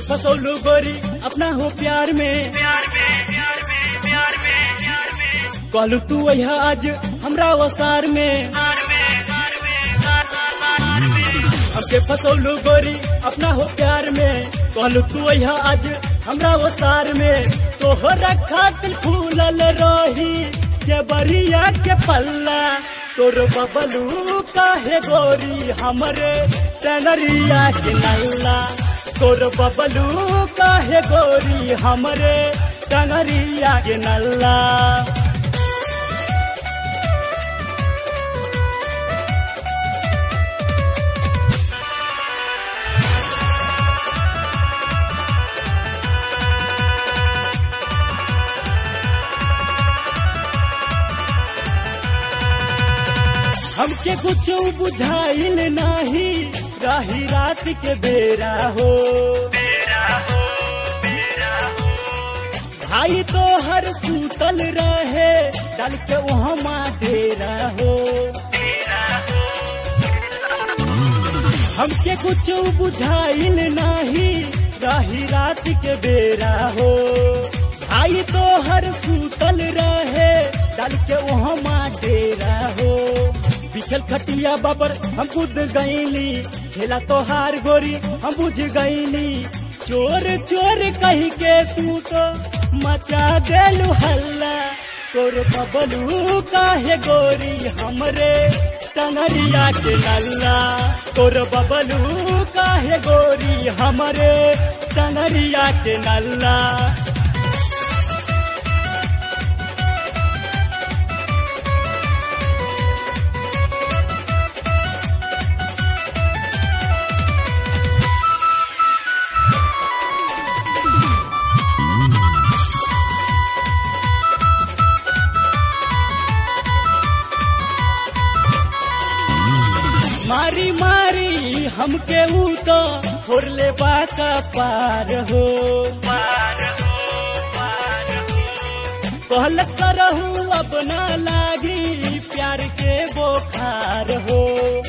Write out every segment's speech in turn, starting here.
फसौलू गोरी अपना हो प्यार में कहलू तू वह आज हमरा वसार में हमके फसौलू गोरी अपना हो प्यार में कहलू तू वह आज हमरा वसार में तोहरा खातिर फूलल रही के बरिया के पल्ला तोर बबलू काहे गोरी हमरे टनरिया के नल्ला तोर बबलू काहे गोरी हमरे टंगरिया के नल्ला हमके कुछ बुझाइल नाही राही रात के बेरा हो भाई तो हर सूतल रहे डल के वहाँ डेरा हो हमके कुछ बुझाइल नाही राही रात के बेरा हो भाई तो हर सूतल रहे डल के वहाँ डेरा हो बिछल खटिया बाबर हम कूद गईली खेला तो हार गोरी हम बुझ गईली चोर चोर कही के तू तो मचा देलू हल्ला तोर बबलू काहे गोरी हमरे टंगरिया के नल्ला तोर बबलू काहे गोरी हमरे टंगरिया के नल्ला मारी मारी हमके ऊ तो फोरले बाका पार हो कहल करहू अब ना लागी प्यार के बोखार हो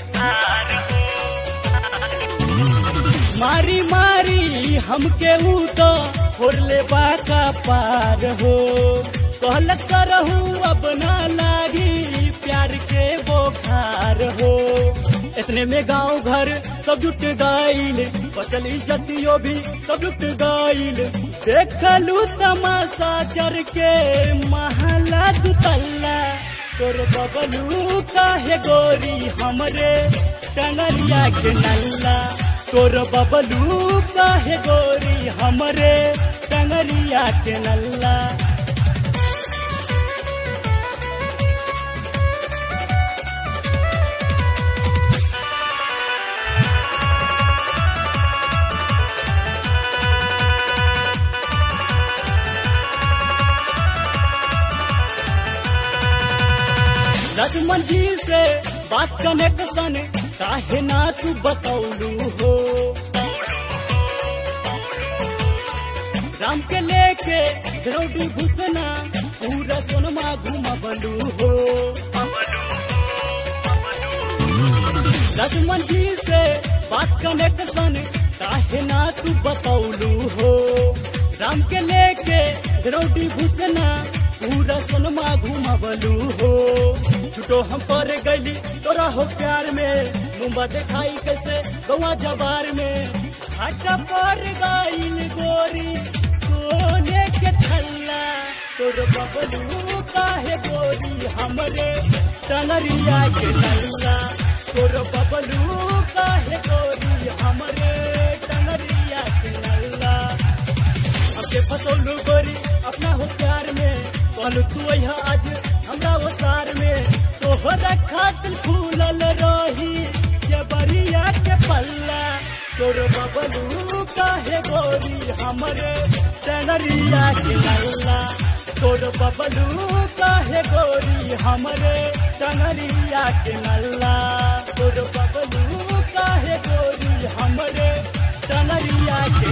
मारी मारी हमके ऊ तो फोरले बाका पार हो कहल करहू अब ना लागी प्यार के बोखार हो इतने में गांव घर सब जुट गाइल बचल इज्जतियो भी सब जुट गाइल देखलू तमाशा चर के महला दुतल्ला तोर बबलू काहे गोरी हमरे टंगरिया के नल्ला तोर बबलू काहे गोरी हमरे टंगरिया के नल्ला लक्ष्मण जी से बात कनेक्शन काहे ना तू बतौलू हो राम के लेके द्रौडी घुसना पूरा सोनमा घुमबलू हो लक्ष्मण जी से बात कनेक्शन काहे ना तू बतौलू हो राम के लेके द्रौडी घुसना पूरा सोनमा घुमबलू हो छुटो हम पर गली तोरा हो प्यार में मुंबा दिखाई कैसे गवा जबार में आटा पर गाइल गोरी सोने के थल्ला तोर बबलू काहे गोरी हमरे टंगरिया के नल्ला तोर बबलू काहे गोरी हमरे टंगरिया के नल्ला हमके फसौलू गोरी अपना हो प्यार में कहलू तू यहाँ आज हमरा वो सार में तोहरा खातिर फूलल रही के बरिया के पल्ला तोर बबलू काहे गोरी हमरे टंगरिया के नल्ला तोर बबलू काहे गोरी हमरे टंगरिया के नल्ला तोर बबलू काहे गोरी हमरे टंगरिया के